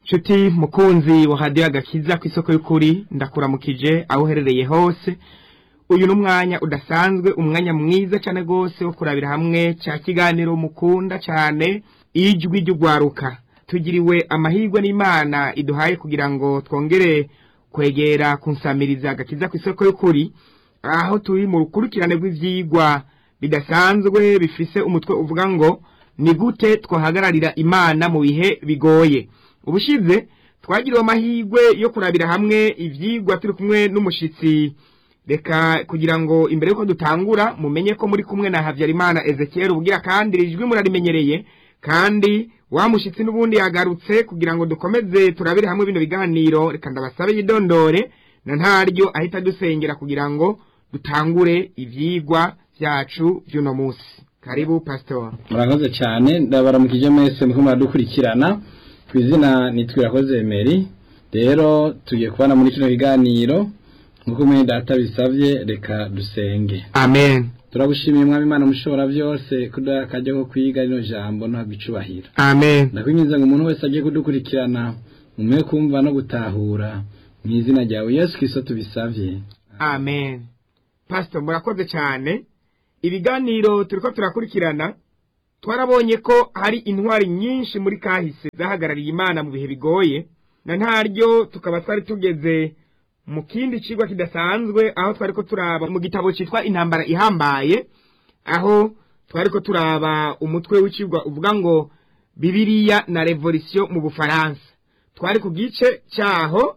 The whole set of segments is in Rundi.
nshuti mukunzi wa hadiyo agakiza ku isoko y'ukuri ndakuramukije aho uherereye hose uyu ni umwanya udasanzwe umwanya mwiza cyane rwose wo kurabira hamwe cya kiganiro mukunda cyane ijwi ry'ugwaruka tugiriwe amahirwe n'imana iduhaye kugira ngo twongere kwegera kunsamiriza agakiza ku isoko y'ukuri aho turi mu rukurikirane rw'ibyigwa bidasanzwe bifise umutwe uvuga ngo ni gute twahagararira imana mu bihe bigoye ubushize twagiriwe amahirwe yo kurabira hamwe ibyigwa turi kumwe n'umushyitsi reka kugira ngo imbere y'uko dutangura mumenye ko muri kumwe na habyarimana ezekiel ubwira kandi ijwi murarimenyereye kandi wa mushyitsi n'ubundi yagarutse kugira ngo dukomeze turabire hamwe bino biganiro reka ndabasabe yidondore na ntaryo ahita dusengera kugira ngo dutangure ibyigwa byacu by'uno munsi karibu pasitori murakoze cyane ndabaramukije mwese muko muradukurikirana ku izina nitwirakoze emeri rero tugiye kubana muri kino kiganiro nk'uko mwene data bisabye reka dusenge amen turagushimiye mwami imana mushobora byose kuduha akajya ko kwiga rino jambo ntabwo icubahiro amen ndakwinjiza ngo umuntu wese agiye kudukurikirana umuhe kumva no gutahura mu izina ryawe yesu kirisito tubisabye amen pastor murakoze cyane ibiganiro turiko turakurikirana twarabonye ko hari intwari nyinshi muri kahise zahagarariye imana mu bihe bigoye na ntaryo tukaba twari tugeze mu kindi cigwa kidasanzwe aho twari ko turaba mu gitabo cyitwa intambara ihambaye aho twari ko turaba umutwe w'icigwa uvuga ngo bibiriya na revolisiyo mu bufaransa twari ku gice cyaho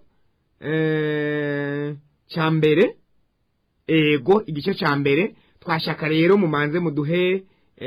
cya mbere ego igice cya mbere twashaka rero mumanze muduhe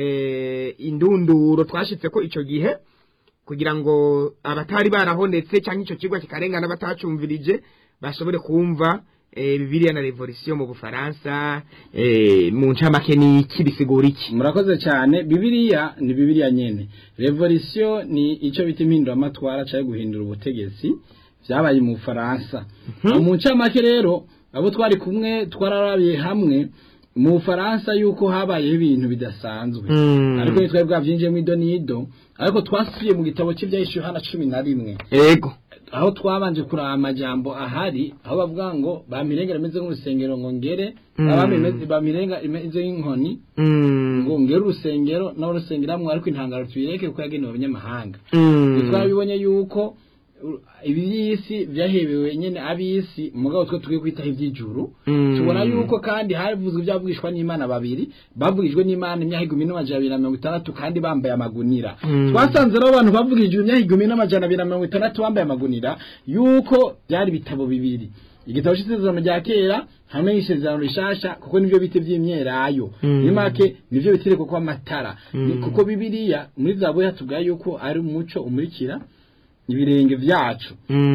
indunduro twashyitse ko icyo gihe kugira ngo abatari barahonetse cyangwa icyo kigo kikarengana batacumvirije bashobore kumva bibiriya na revolisiyo mu bufaransa mu ncamake ni iki bisigura iki murakoze cyane bibiriya ni bibiriya nyine revolisiyo ni icyo bita impinduramatwara cyangwa guhindura ubutegetsi byabaye mu bufaransa mu ncamake rero abo twari kumwe twararabiye hamwe mu bufaransa yuko habayeho ibintu bidasanzwe ariko ntitwari bwabyinjiyemo ido n'ido ariko twasubiye mu gitabo cy'ibyahishuwe hano cumi na rimwe yego aho twabanje kuraba amajambo ahari aho bavuga ngo bamirengera imeze nk'urusengero ngo ngere abami bamirenga imeze nk'inkoni ngo ngere urusengero nawe rusengeramwo ariko intangaro tubireke kuko yagenewe abanyamahanga twabibonye yuko ibi by'isi byahebewe nyine ab'isi mugabo twe tugiye kwitaho iby'ijuru tubona yuko kandi havuzwe ibyavugishwa n'imana babiri bavugijwe n'imana imyaka igihumbi n'amajana abiri na mirongo itandatu kandi bambaye amagunira twasanze rero abantu bavugijwe imyaka igihumbi n'amajana abiri na mirongo itandatu bambaye amagunira yuko byari ibitabo bibiri igitabo cy'isezerano rya kera hamwe n'isezerano rishasha kuko nibyo bita by'imyerayo muri make nibyo bitereko ko amatara kuko bibiriya muri zabuya tuvuga yuko ari umuco umurikira ibirenge byacu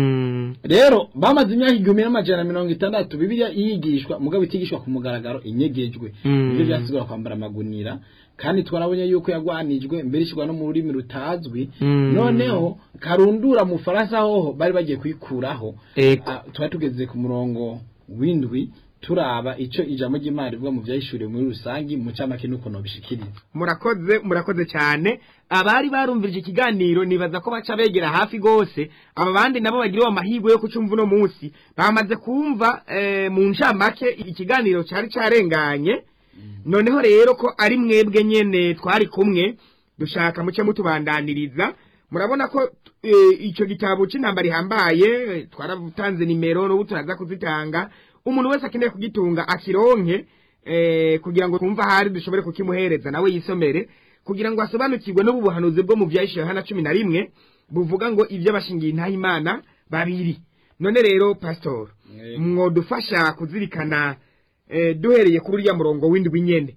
rero bamaze imyaka igihumbi n'amajana mirongo itandatu bibiliya yigishwa mugabo itigishwa ku mugaragaro inyegejwe nibyo byasigura kwambara amagunira kandi twarabonye yuko yagwanijwe mbere ishyirwa no mu rurimi rutazwi noneho karundura mu faransa hoho bari bagiye kuyikuraho tuba tugeze ku murongo w'indwi turaba icyo ijambo ry'imana rivuga mu byayishuriwe muri rusange mu camake nuko nobishikiriza murakoze murakoze cyane abari barumvirije ikiganiro nibaza ko baca begera hafi gose aba bandi nabo bagiriwe amahirwe yo kucumva uno munsi bamaze kumva mu ncamake ikiganiro cyari carenganye noneho rero ko ari mwebwe nyene twari kumwe dushaka muce mutubandaniriza murabona ko icyo gitabo cy'intambara ihambaye twaratanze nimero n'ubu turaza kuzitanga umuntu wese akeneye kugitunga akironke kugira ngo twumve ahari dushobore kukimuhereza nawe yisomere kugira ngo asobanukirwe n'ubu buhanuzi bwo mu byayishyuwe hano cumi na rimwe buvuga ngo ibyo bashingiye intayimana babiri none rero pasitori mwadufasha kuzirikana duhereye kuri uriya murongo w'indwi nyine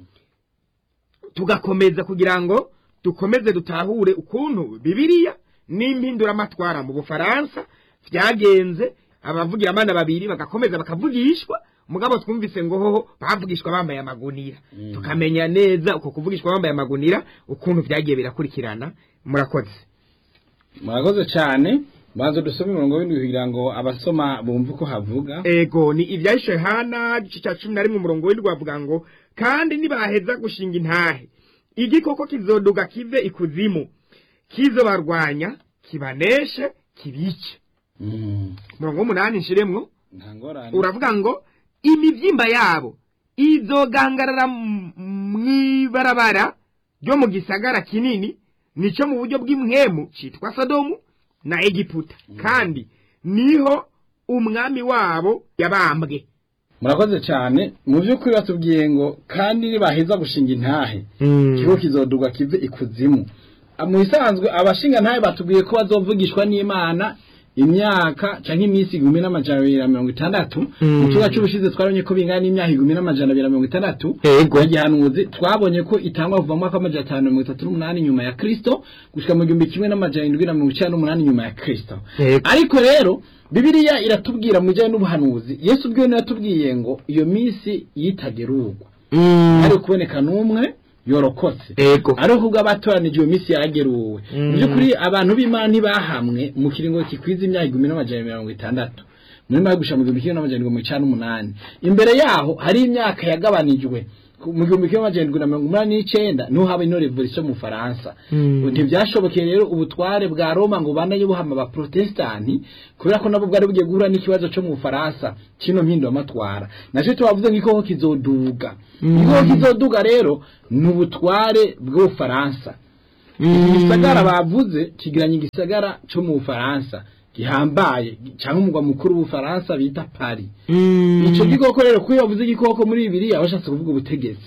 tugakomeza kugira ngo dukomeze dutahure ukuntu bibiriya n'impinduramatwara mu bufaransa byagenze abavugira abana babiri bagakomeza bakavugishwa mugabo twumvise ngo hoho bavugishwa bambaye amagunira tukamenya neza uko kuvugishwa bambaye amagunira ukuntu byagiye birakurikirana murakoze murakoze cyane banza dusome umurongo w'indwi kugira ngo abasoma bumve uko havuga ego ni ibyahishe hana igice cya cumi na rimwe umurongo w'indwi bavuga ngo kandi nibaheza gushinga intahe igikoko kizoduga kive ikuzimu kizobarwanya kibaneshe kibice Mm. mirongo w'umunani nshiremwo nta ngorane uravuga ngo imibyimba yabo izogangarara m- mw'ibarabara ryo mu gisagara kinini nico mu buryo bw'imwemu citwa sodomu na egiputa kandi niho umwami wabo yabambwe murakoze cyane mu by'ukuri batubwiye ngo kandi nibaheza gushinga intahe ikigo kizodurwa kive ikuzimu Ah, mu bisanzwe abashinga ntahe batubwiye ko bazovugishwa n'imana imyaka canke iminsi igihumbi n'amajana abiri na mirongo itandatu Mm. mu kibuga c'ubushize twabonye ko bingana n'imyaka igihumbi n'amajana abiri na mirongo itandatu Yego. ya gihanuzi twabonye ko itangwa kuva mu mwaka w'amajana atanu na mirongo itatu n'umunani nyuma ya kristo gushika mu gihumbi kimwe n'amajana indwi na mirongo icenda n'umunani nyuma ya kristo Yego. ariko rero bibiliya iratubwira mu bijyanye n'ubuhanuzi yesu ubwiwe niwe yatubwiye ngo iyo minsi yitagerurwa hari kuboneka n'umwe yorokotse Ego. ariko ubwo abatoranije iyo minsi yarageruwe Mm. mu by'ukuri abantu b'imana ntibahamwe mu kiringo kikwiza imyaka igihumbi n'amajana mirongo itandatu muri mayo gushira mu gihumbi kimwe n'amajana mirongo icana n'umunani imbere yaho hari imyaka yagabanijwe ku- mu gihumbi kimwe n'amajana na mirongo umunani n'icenda niho haba ino revolution mu faransa Mm. ntibyashobokeye rero ubutware bwa roma ngo banaye buhama abaprotestanti kubera ko nabo bwari bugiye guhura n'ikibazo cyo mu bufaransa kino mpinduwamatwara nacyo tubavuze nk'igikoko kizoduga Mm. igikoko kizoduga rero ni ubutware bw'ubufaransa iki gisagara bavuze kigiranye igisagara cyo mu bufaransa gihambaye cyangwa umugwa mukuru w'ubufaransa bita paris icyo gikoko rero kuko iyo bavuze igikoko muri bibiliya bashatse kuvuga ubutegetsi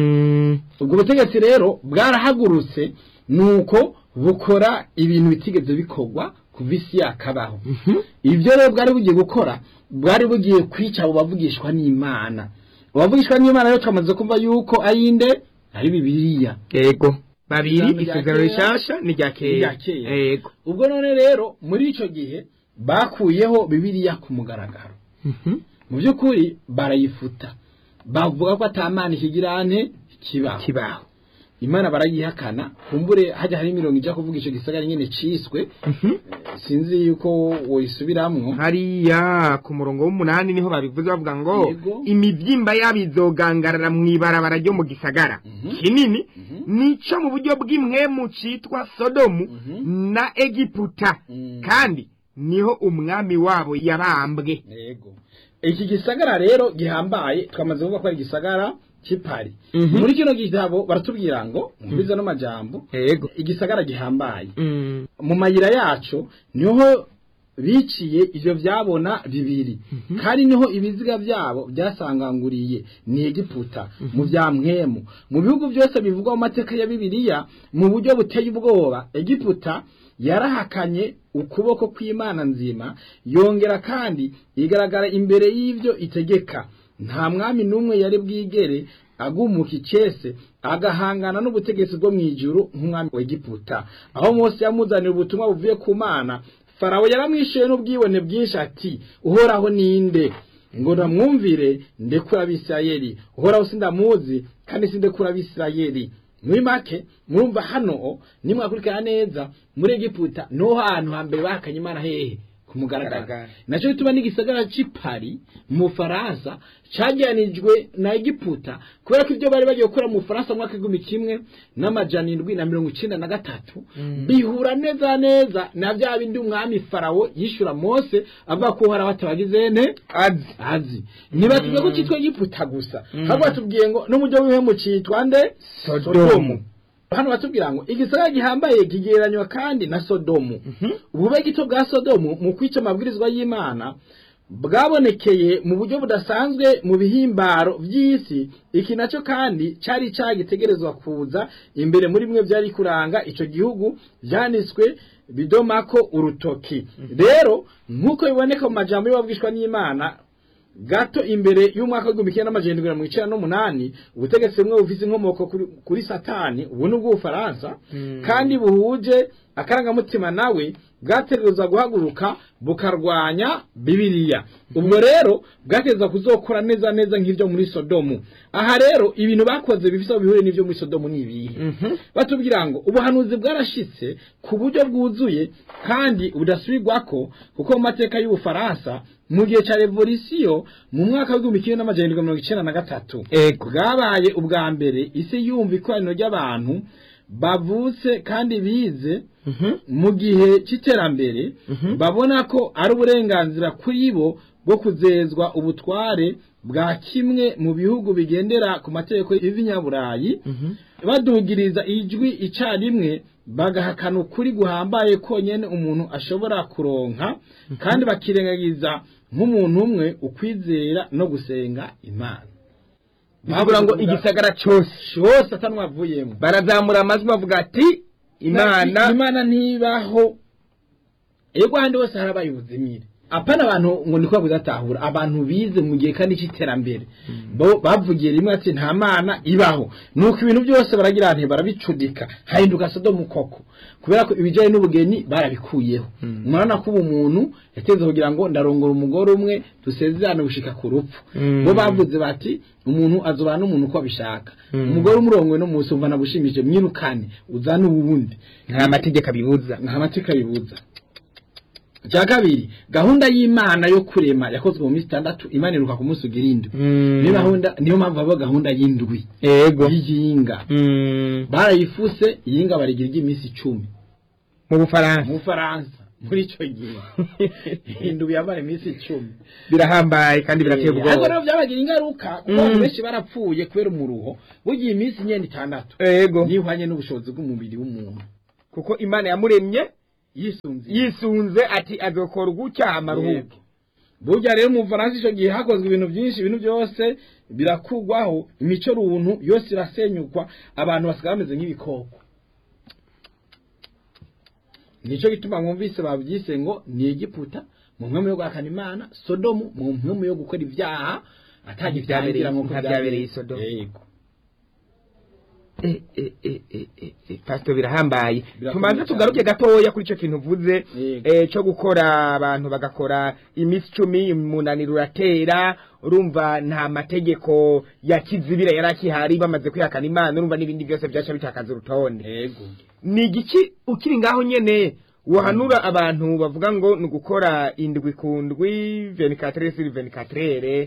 ubwo butegetsi rero bwarahagurutse nuko bukora ibintu bitigeze bikorwa kuva isi yakabaho ibyo rero bwari bugiye gukora bwari bugiye kwica abo bavugishwa n'imana abavugishwa n'imana rero twamaze kumva yuko ari inde ari bibiliya Ego. Babiri Ijambo rya isezerano kera, rishasha ni rya n'irya kera. kera. Ego. ubwo none rero muri icyo gihe bakuyeho bibiliya ku mugaragaro Mhm. mu by'ukuri barayifuta bavuga ko atamana ikigirane kibaho Kibaho. imana barayihakana kumbure hajya hari imirongo ijya kuvuga icyo gisagara nyine ciswe Mhm. sinzi yuko woyisubiramwo hariya ku murongo w'umunani niho babivuze bavuga ngo Yego. imibyimba yabo izogangarara mu ibarabara ryo mu gisagara Mhm. kinini Mhm. nico mu buryo bw'imwemu citwa sodomu Mhm. na egiputa Mm. kandi niho umwami wabo yabambwe yego iki gisagara rero gihambaye twamaze kuvuga ko ari igisagara cy'ipari Mhm. muri kino gitabo baratubwira ngo mubize no majambo yego igisagara gihambaye Mm. mu mayira yacu niho biciye ivyo vyabona bibiri kandi niho ibiziga vyabo byasanganguriye ni egiputa mu vya mwemu mu bihugu byose bivugwa mu mateka ya bibiliya mu buryo buteye ubwoba egiputa yarahakanye ukuboko kw'imana nzima yongera kandi igaragara imbere y'ivyo itegeka nta mwami n'umwe yari bwigere agumuka icese agahangana n'ubutegetsi bwo mu ijuru nk'umwami wa egiputa aho mose yamuzanira ubutumwa buvuye ku mana farawo yaramwishuye n'ubwibone bwinshi ati uhoraho ninde ngo namwumvire ndekura abisirayeli uhoraho sindamuzi kandi sindekura abisirayeli muri make murumva hano nimwakurikirana neza muri egiputa niho hantu hambere bahakanye imana hehe ku mugaragaro Mugaragaro. nacyo bituma n'igisagara c'ipari mu faransa cagiranijwe na egiputa kubera ko ibyo bari bagiye gukora mu faransa mu mwaka w'igihumbi kimwe n'amajana indwi na mirongo icenda na gatatu Mm. bihura neza neza na bya bindi umwami farawo yishura mose avuga ko uhora batabagize ne azi azi ntibatubwiye ko cyitwa egiputa gusa Mm. ahubwo batubwiye ngo n'umujyi w'ibihemu cyitwa nde Sodomu. hano batubwira ngo igisagara gihambaye kigereranywa kandi na sodomu ubube gito bwa sodomu mu kwica amabwirizwa y'imana bwabonekeye mu buryo budasanzwe mu bihimbaro by'isi iki nacyo kandi cyari cyagitegerezwa kuza imbere muri bimwe byari kuranga icyo gihugu byanditswe bidomako urutoki rero nk'uko biboneka mu majambo y'ababwishwa n'imana gato imbere y'umwaka w'igihumbi kimwe n'amajana indwi na mirongo icenda n'umunani ubutegetsi bumwe bufise inkomoko kuri, kuri satani ubu ni ubw'ubufaransa Mm. kandi buhuje akarangamutima nawe bwategereza guhaguruka bukarwanya bibiliya ubwo rero bwategereza kuzokora neza neza nk'ibyo muri sodomu aha rero ibintu bakoze bifise aho bihuriye n'ibyo muri sodomu ni ibihe Mhm. batubwira ngo ubuhanuzi bwarashitse ku buryo bwuzuye kandi budasubirwako kuko mu mateka y'ubufaransa mu gihe cya revolisiyo mu mwaka w'igihumbi kimwe n'amajana indwi mirongo icenda na gatatu Ego. bwabaye ubwa mbere isi yumva ikoraniro ry'abantu bavutse kandi bize mu gihe cy'iterambere babona ko ari uburenganzira kuri bo bwo kuzezwa ubutware bwa kimwe mu bihugu bigendera ku mategeko y'ibinyaburayi badugiriza ijwi icyarimwe bagahakana ukuri guhambaye konyine umuntu ashobora kuronka kandi bakirengagiza nk'umuntu umwe ukwizera no gusenga imana bivuga ngo igisagara cyose cyose atanwavuyemo barazamura amajwi bavuga ati imana imana ntibaho ego ahandi hose hari abayibuzimire apana abantu ngo niko kudatahura abantu bize mu gihe kandi cy'iterambere bo bavugiye rimwe ati nta mana ibaho nuko ibintu byose baragira nti barabicudika hahinduka sodomu koko kubera ko ibijyanye n'ubugeni barabikuyeho murabona ko ubu muntu yateze kugira ngo ndarongora umugore umwe dusezerane gushika ku rupfu bo bavuze bati umuntu azobana n'umuntu uko abishaka umugore umurongowe no munsi umva nagushimije mwirukane uzane uwundi nta mategeko abibuza nta mategeko abibuza cya kabiri gahunda y'imana yo kurema yakozwe mu minsi itandatu imana iruka ku munsi ugira indwi niyo gahunda niyo mpamvu haba gahunda y'indwi yego y'iyinga barayifuse iyinga barigira iry'iminsi icumi mu bufaransa mu bufaransa muri icyo gihe indwi yamara iminsi icumi birahambaye kandi birateye ariko ubwoba rero byabagira ingaruka kuko abantu benshi barapfuye kubera umuruho bugiye iminsi inyenda itandatu yego nihwanye n'ubushobozi bw'umubiri w'umuntu kuko imana yamuremye yisunze yisunze ati azokora gutya amaruhuke burya rero mu Bufaransa icyo gihe hakozwe ibintu byinshi ibintu byose birakugwaho imico runtu yose irasenyukwa abantu basigaye bameze nk'ibikoko nicyo gituma mwumvise babyise ngo ni Egiputa mu mpemu yo guhakana imana sodomu mu mpemu yo gukora ibyaha atagitangira nk'uko nka byabereye i Sodomu. yego Eh, eh, eh, eh, eh, eh, pastor birahambaye Birakomeye tumanze cyane. tugaruke gatoya kuri icyo kintu uvuze Yego. eh, cyo gukora abantu bagakora iminsi icumi umunaniro uratera urumva nta mategeko ya kizibira yari akihari bamaze kwihakana imana urumva n'ibindi byose byaca bitakaza urutonde yego ni igiki ukiri ngaho nyene wahanura abantu bavuga ngo ni ugukora indwi ku ndwi venikatere siri venikatere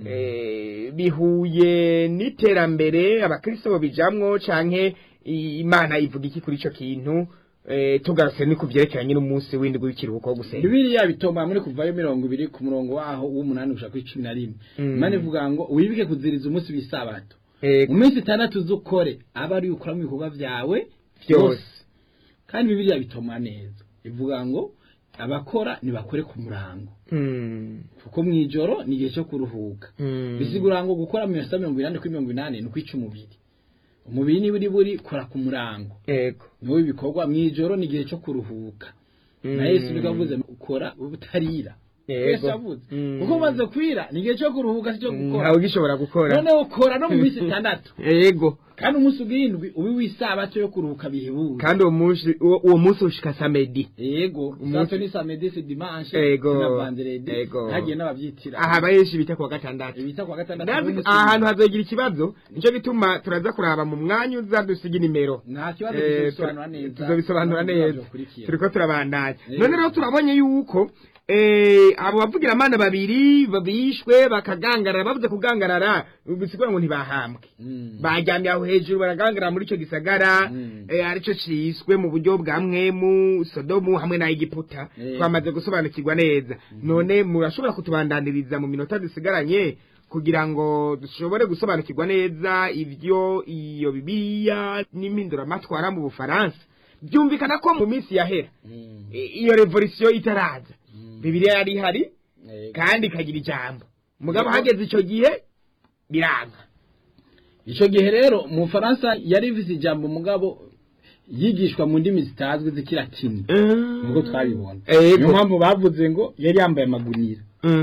eh, bihuye n'iterambere abakristo bijamwo canke i- imana ivuga iki kuri ico kintu eh, tugarutse ni ku vyerekeranye n'umunsi w'indwi w'ikiruhuko wo gusenga Bibiliya bitoma muri kuvayo mirongo ibiri ku murongo waho w'umunani gushaka kuri cumi na rimwe Mm. imana ivuga ngo wibuke kuziriza umunsi w'isabato Ego, mu minsi itandatu z'ukore aba ari ukora mu bikorwa byawe byose kandi bibiliya bitoma neza ivuga ngo abakora ntibakore ku murango Mm, kuko mu ijoro ni igihe cyo kuruhuka mm. bisigura ngo gukora mu minota mirongo inani kuri mirongo inani ni ukwica umubiri umubiri niba uri buri kora ku murango Ego. niwo ibikorwa mu ijoro ni igihe cyo kuruhuka na yesu niko avuze ukora ubutarira Yego. yesu avuze Mm. kuko umaze kwira ni igihe cyo kuruhuka si cyo gukora ntawe ugishobora gukora noneho ukora no mu minsi itandatu yego kandi umunsi ugindwi ubi w'isabato yo kuruhuka bihebuje kandi uwo munsi uwo uwo munsi ushika samedi yego Umunsi- sato ni samedi si dimanche Yego. si na vendredi Yego. hagiye n'ababyitira aha benshi bita kuwa gatandatu ibita kwa gatandatu ndazi n'umunsi aha hantu w'indwi. hazogira ikibazo nicyo gituma turaza kuraba mu mwanya uza dusiga inimero nta kibazo Eh, tuzobisobanura neza tuzobisobanura no mu neza bibazo bikurikira. turiko turabandanya Yego. none rero turabonye yuko eh, abo bavugiramana babiri bishwe bakagangarara bavuze kugangarara bisigura ngo ntibahambwe Mm. bajyamye aho hejuru baragangarara muri icyo gisagara Mm. eh, aricyo ciswe mu buryo bwa mwemu sodomu hamwe na egiputa Eh. twamaze gusobanukirwa neza none murashobora kutubandaniriza mu minota dusigaranye kugira ngo dushobore gusobanukirwa neza ibyo iyo bibiliya n'impinduramatwara mu bufaransa byumvikana ko mu minsi yahera Mm. i- iyo revolisiyo itaraza Mm. bibiliya yari ihari Yego. kandi ikagira ijambo mugabo Yego. hageze icyo gihe biranga icyo gihe rero mu Faransa yari ifite ijambo mugabo yigishwa mu ndimi zitazwi z'ikilatini nubwo twabibona Yego. niyo mpamvu bavuze ngo yari yambaye amagunira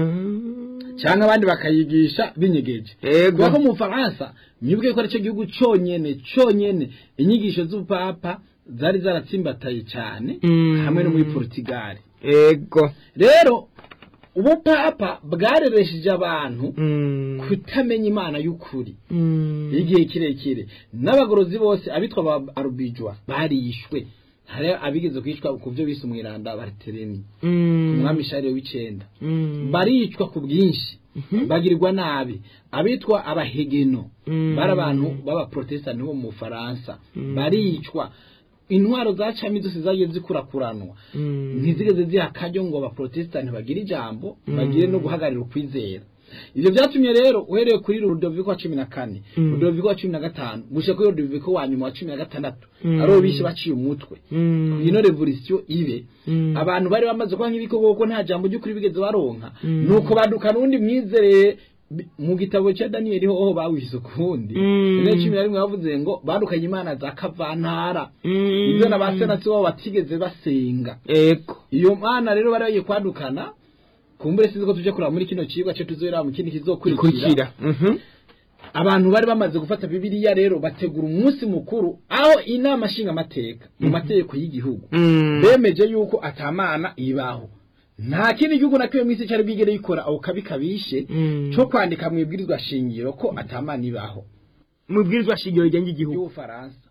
cyangwa abandi bakayigisha binyegeje Yego. kuko mu Faransa mwibuke ko aricyo gihugu cyonyene cyonyene inyigisho z'ubupapa zari zaratsimbataye cyane Mm. hamwe no muri Portugal ego rero ubupapa bwareresheje abantu kutamenya imana y'ukuri igihe kirekire n'abagorozi bose abitwa ba arubijwa barishwe hari abigeze kwicwa ku byo bise umwiranda baritereni ku mwami shariyo w'icenda baricwa ku bwinshi bagirirwa nabi abitwa abahegeno bari abantu b'abaprotesitanti bo mu bufaransa baricwa intwaro za cami zose zagiye zikurakuranwa ntizigeze ziha akaryo ngo abaprotesitanti bagire ijambo bagire no guhagararira ukwizera ivyo vyatumye rero uhereye kuri Rudoviko wa cumi na kane Rudoviko wa cumi na gatanu gushika kuri Rudoviko wa nyuma wa cumi na gatandatu aribo bishe baciye umutwe ino revolisiyo ibe abantu bari bamaze kuba nk'ibikoko kuko nta jambo ry'ukuri bigeze baronka nuko baduka n'undi mwizereye mu gitabo cya daniyeli hoho bawishe ukundi ine cumi na rimwe bavuze ngo badukanye imana za kavantara ibyo na ba senatsi babo batigeze basenga ego iyo mana rero bari bagiye kwadukana kumbure sinzi ko tuje kuraba muri kino cigwa cyo tuzohera mu kindi kizokurikira kurikira abantu bari bamaze gufata bibiliya rero bategura umunsi mukuru aho inama nshinga amateka mu mategeko y'igihugu bemeje yuko atamana ibaho nta kindi gihugu na kimwe mu isi cyari bwigere gikora ako kabi kabishe cyo kwandika mu ibwirizwa shingiro ko atamana ibaho mu bwirizwa shingiro rigenga igihugu y'ubufaransa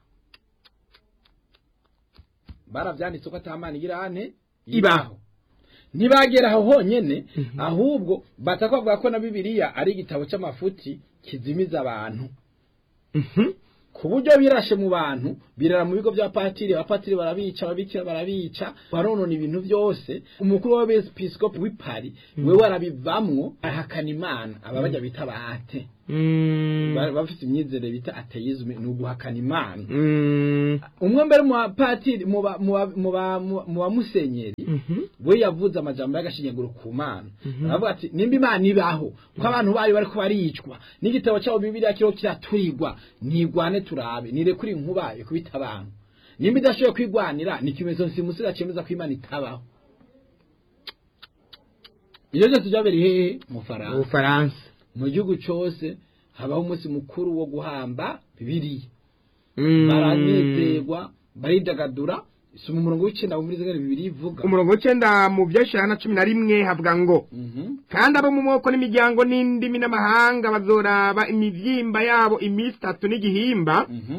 baravyanditse ko atamana igira ane Ibaho. ntibagera aho honyene ahubwo batakavuga ko na bibiliya ari igitabo c'amafuti kizimiza abantu ku buryo birashe mu bantu birara mu bigo bya patiri abapatiri barabica ababikira barabica baronona ibintu byose umukuru w'abepiskopi w'ipari we warabivamwo ahakana imana aba bajya bita bahate Ba- bafite imyizere bita ateisme ni uguhakana imana umwe mbere mu bapatiri mu ba- mu ba- mu ba- mu bamusenyeri we yavuze amajambo y'agashinyaguro ku mana aravuga ati nimba imana ibaho ko abantu bayo bariko baricwa n'igitabo cyabo bibiliya kiriho kiraturirwa ntigwane turabe nirekure inkuba ikubita abantu nimba idashoboye kwigwanira ni ikimenyetso nsimusira cemeza ko imana itabaho ibyo byose byabereye hehe mu faransa ubufaransa mu gihugu cyose habaho umunsi mukuru wo guhamba bibiliya Mm. baranezerwa baridagadura soma umurongo w'icenda muri zingana bibiri ivuga umurongo w'icenda mu vyeshana na cumi na rimwe havuga ngo Mhm. kandi abo mu moko n'imiryango n'indimi n'amahanga bazoraba imivyimba yabo iminsi itatu n'igihimba Mhm.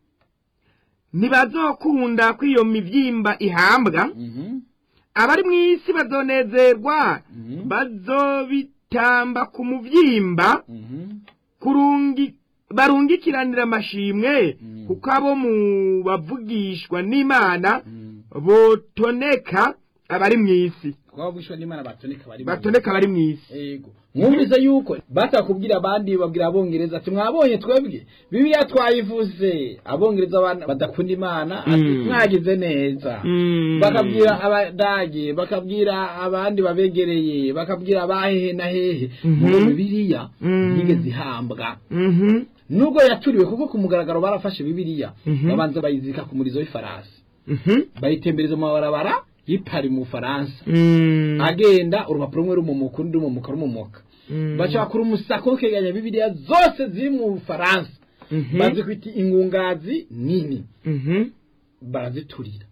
ntibazokunda ko iyo mivyimba ihambwa Mhm. abari mu isi bazonezerwa Mhm. bazobitamba ku muvyimba Mhm. kurungi barungikiranira amashimwe Mm. kuko abo mu bavugishwa n'imana Mhm. botoneka abari mu isi kuba bwishwa n'imana batoneka bari mu- batoneka abari mu isi Ego. Mwumvise yuko batakubwira abandi babwira abongereza ati mwabonye twebwe bibiliya twayivuze abongereza abana badakunda imana ati Mm. mwagize neza Mm. bakabwira abadage bakabwira abandi babegereye bakabwira abahehe na hehe Mhm. ngo bibiliya Mm. yigeze ihambwa Mhm. nubwo yaturiwe kuko ku mugaragaro barafashe bibiliya Mhm. babanza bayizirika ku murizo w'ifarasi Mhm. bayitembereza mu mabarabara y'ipari mu bufaransa Mm. agenda urupapuro rumwe rumumuka urundi rumumuka rumumuka Mm. baca bakora umusako wo kwegeranya bibiliya zose ziri mu bufaransa Mhm. bazikwita ingungazi nini Mhm. baraziturira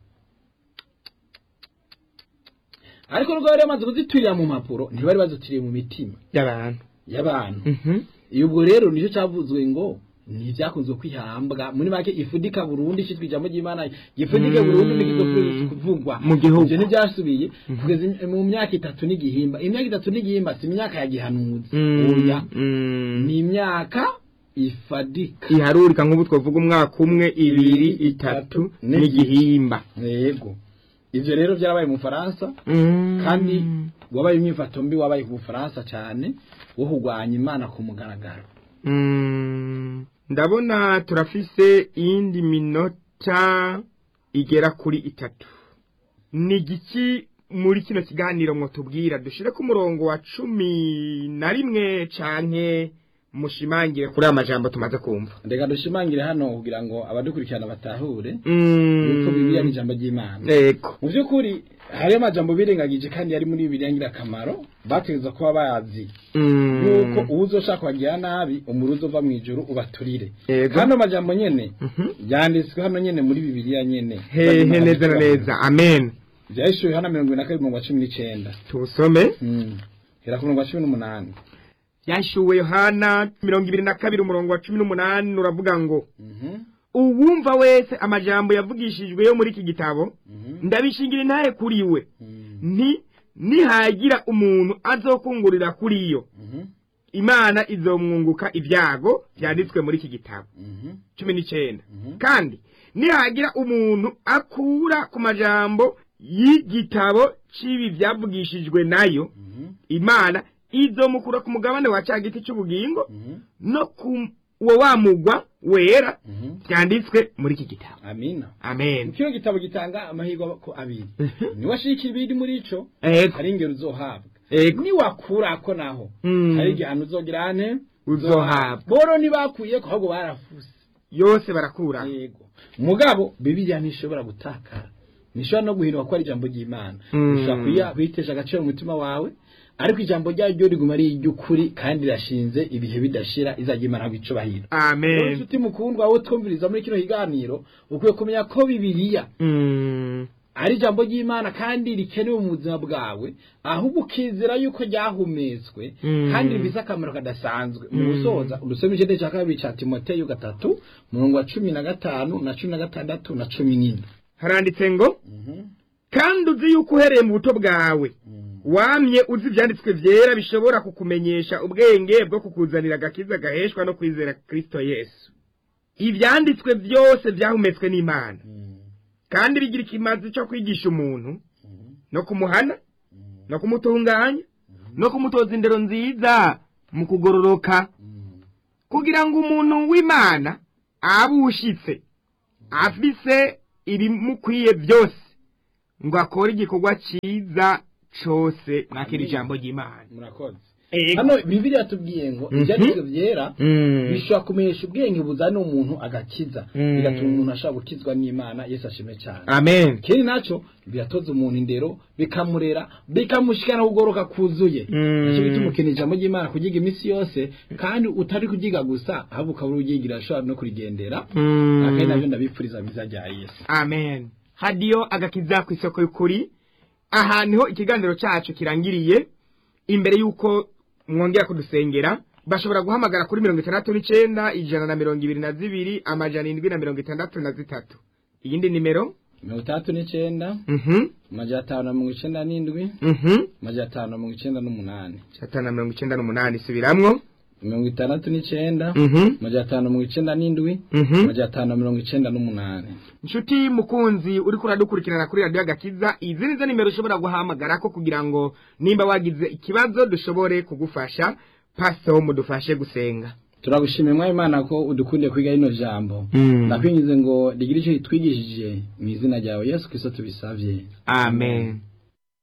ariko nubwo bari bamaze kuziturira mu mpapuro ntibari bazituriye mu mitima y'abantu y'abantu Mhm. iyo ubwo rero nicyo cyavuzwe ngo ntibyakunze kwihambwa muri make ifudika burundu ishyitwa ijambo ry'imana gifudike Mm. burundu n'igizokwezi kuvugwa Mu gihugu. ibyo ntibyasubiye kugeza im- mu myaka itatu n'igihimba imyaka itatu n'igihimba si imyaka ya gihanuzi Mm. oya Mm. ni imyaka ifadika iharurika nk'ubu twavuga umwaka umwe ibiri itatu n'igihimba yego ivyo rero byarabaye mu Faransa Mm. kandi wabaye imyifato mbi wabaye ku Bufaransa cyane wo kurwanya imana ku mugaragaro Mm. ndabona turafise iyindi minota igera kuri itatu ni igiki muri kino kiganiro mwotubwira dushire ku murongo wa cumi na rimwe canke mushimangire kuri aya majambo tumaze kumva ndeka dushimangire hano kugira ngo abadukurikirana batahure Mm. yuko bibiliya ni ijambo ry'imana Ego. mu by'ukuri hariyo amajambo birengagije kandi yari muri bibiliya ngirakamaro bategereza kuba bazi Mm. yuko uwo uzoshaka kubagira nabi umuri uzova mu ijuru ubaturire Ego. hano amajambo nyene Mhm. yanditswe hano nyene muri bibiliya nyene hehe neza na neza amen byahishuwe hano mirongo ibiri na kabiri mirongo cumi n'icenda tuwusome Mm. hera ku mirongo cumi n'umunani yashuwe yohana mirongo ibiri na kabiri umurongo wa cumi n'umunani uravuga ngo Mhm. uwumva wese amajambo yavugishijwe yo muri iki gitabo Mhm. ndabishingira intahe kuri we Mhm. nti nihagira umuntu azokungurira kuri yo Mhm. imana izomwunguka ibyago byanditswe muri iki gitabo Mhm. cumi n'icenda Mhm. kandi nihagira umuntu akura ku majambo y'igitabo c'ibi vyavugishijwe nayo imana izomukura ku mugabane wa ca giti c'ubugingo no ku uwo wamugwa wera vyanditswe muri iki gitabo amina amen kino gitabo gitanga amahirwe ko abiri niwashika ibiri muri ico ego hari ingero uzohabwa ego niwakurako naho Mm. hari igihano uzogira ane Uzohabwa. boro ntibakuyeko ahubwo barafuse yose barakura yego mugabo bibiliya ntishobora gutakara ntishobora no guhinduka ko ari ijambo ry'imana Mm. ushobora kuya- kuyitesha agaciro mu mutima wawe ariko ijambo ryayo riguma ari iry'ukuri kandi rirashinze ibihe bidashira izajya imana bicubahiro rero amen inshuti mukundwa wowe twumviriza muri kino kiganiro ukwiye kumenya ko bibiliya Mm. ari ijambo ry'imana kandi rikenewe mu buzima bwawe ahubwo ukizera yuko ryahumetswe Mm. kandi rifise akamaro kadasanzwe mu Mm. gusoza udusome icete cya kabiri cya timoteyo gatatu murongo wa cumi na gatanu na cumi na gatandatu na cumi n'ine haranditse ngo kandi uzi yuko uhereye mu buto bwawe wamye uzi ibyanditswe byera bishobora kukumenyesha ubwenge bwo kukuzanira agakiza gaheshwa no kwizera kristo yesu ibyanditswe byose byahumetswe n'imana kandi bigira ikimazi cyo kwigisha umuntu no kumuhana no kumutunganya no kumutoza indero nziza mu kugororoka kugira ngo umuntu w'imana abe ushitse afise ibimukwiye byose ngo akore igikorwa cyiza cose mwakira ijambo ry'imana murakoze Ego. hano bibiliya tubwiye ngo Mhm. ibyanditswe byera Mm. bishobora kumenyesha ubwenge buzana umuntu agakiza Mm. bigatuma umuntu ashobora gukizwa n'imana yesu ashimwe cyane amen ikindi nacyo biratoza umuntu indero bikamurera bikamushikana kugoroka kuzuye Mm. nicyo gituma ukeneye ijambo ry'imana kugiga iminsi yose kandi utari kugiga gusa ahubwo ukaba uryigira ashobora no kurigendera Mm. akenshi nabyo ndabipfuriza biza rya yesu amen hadiyo agakiza ku isoko y'ukuri aha niho ikiganiro cyacu kirangiriye imbere y'uko mwongera kudusengera bashobora guhamagara kuri mirongo itandatu n'icenda ijana na mirongo ibiri na zibiri amajana indwi na mirongo itandatu na zitatu iyindi nimero mirongo itandatu n'icyenda mhm amajana atanu na mirongo icyenda n'indwi mhm amajana atanu na mirongo icyenda n'umunani atanu na mirongo icenda n'umunani subiramwo mirongo itandatu n'icyenda mhm amajana atanu na mirongo icyenda n'indwi mhm amajana atanu na mirongo icyenda n'umunani inshuti mukunzi uriko uradukurikirana kuri radiyo agakiza izi nizo nimero ushobora guhamagarako kugira ngo nimba wagize ikibazo dushobore kugufasha paso mudufashe gusenga turagushimiye mwari imana ko udukundiye kwiga rino jambo Mm. ndakwingize ngo rigire icyo ritwigishije mu izina ryawe yesu kirisito tubisabye amen